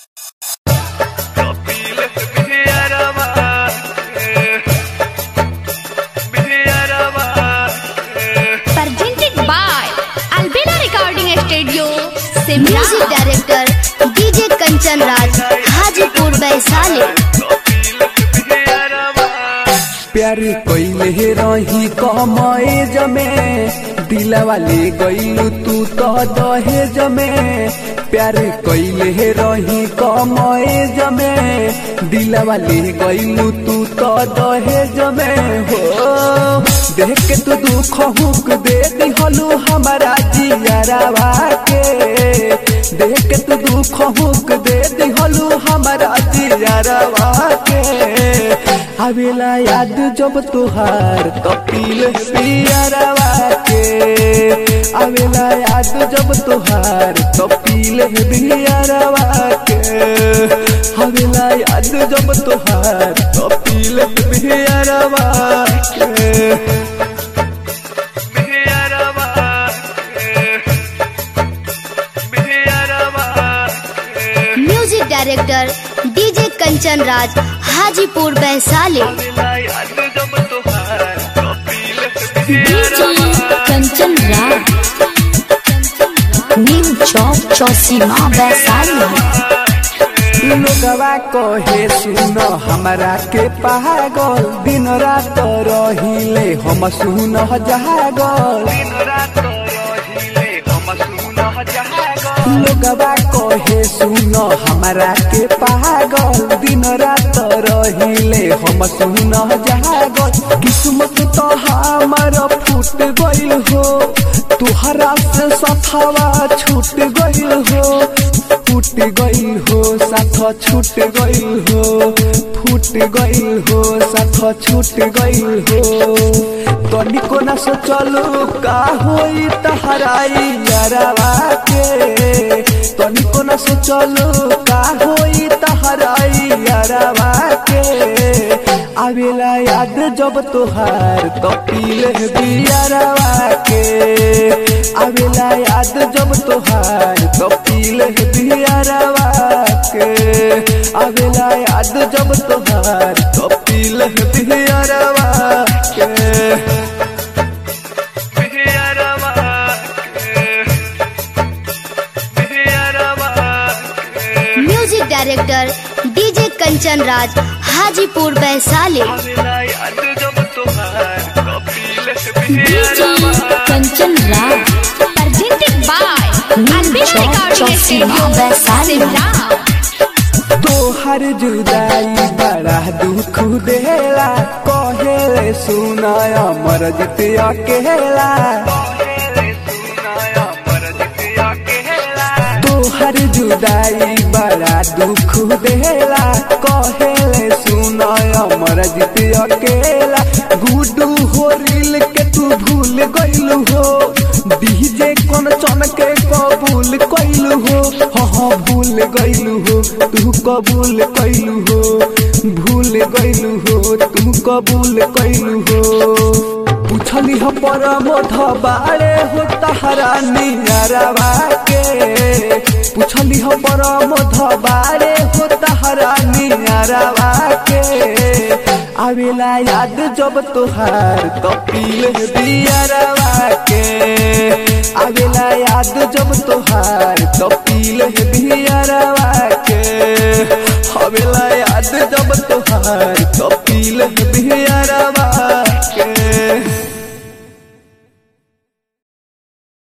music director DJ Kanchan Raj Hajipur Vaishali प्यार कइले रही कमए जमे दिलवा ले गइलू तू तो दहेज में प्यार कइले रही कमए जमे दिलवा ले गइलू तू तो दहेज में हो देख के तू दुख हुक दे दिहलू हमारा जियरवा के देख के तू दुख हुक दे दिहलू हमारा जियरवा के आवेला याद जब तुहार कपिल पियरवा के आवेला याद जब तुहार कपिल पियरवा के आवेला याद जब तुहार कपिल पियरवा के music director DJ Kanchan Raj Hajipur Vaishali DJ Kanchan Raj new चौक चौसीमा वैशाली लोगवा कहे सुन हमरा के पागल दिन रात रहिले हम सुन जागल लोगवा कहे सुन हमरा के पागल दिन रात रहिले हम सुन जागल किस्मत तो हमर फूट गइल हो तुहरा से सथवा छूट गइल हो फूट गइल हो साथ छूट गइल हो फूट गइल हो साथ छूट गइल हो तनिको न सोचलू का होई तहराई यारवा के तनिको न सोचलू का होई तहराई यारवा के आवेला याद जब तोहार कपिल बियरवा के आवेला याद जब तोहार कपिल बियरवा के आवेला याद जब तोहार कपिल बियरवा के music director DJ Kanchan Raj Hajipur Vaishali DJ Kanchan Raj presented by new चौक चौसीमा वैशाली तोहर जुदाई बड़ा दुख देला कहेले सुनाय अमर जित अकेला तोहर जुदाई बड़ा दुख देला कहेले सुनाय अमर जित अकेला गुडू हो रील के तू भूल गइलू हो डीजे कोन चन के कबूल कइलू हो हाँ हाँ भूल गइलू हो तू कबूल कइलू हो भूल गइलू हो तू कबूल कइलू हो पूछली हो परमोध बारे हो तहरा नियरवा के पूछली हो परमोध बारे हो तहरा नियरवा के आवेला याद जब तोहार कपिल बियरवा के आवेला याद जब तोहार कपिल बियरवा के आवेला याद जब तोहार कपिल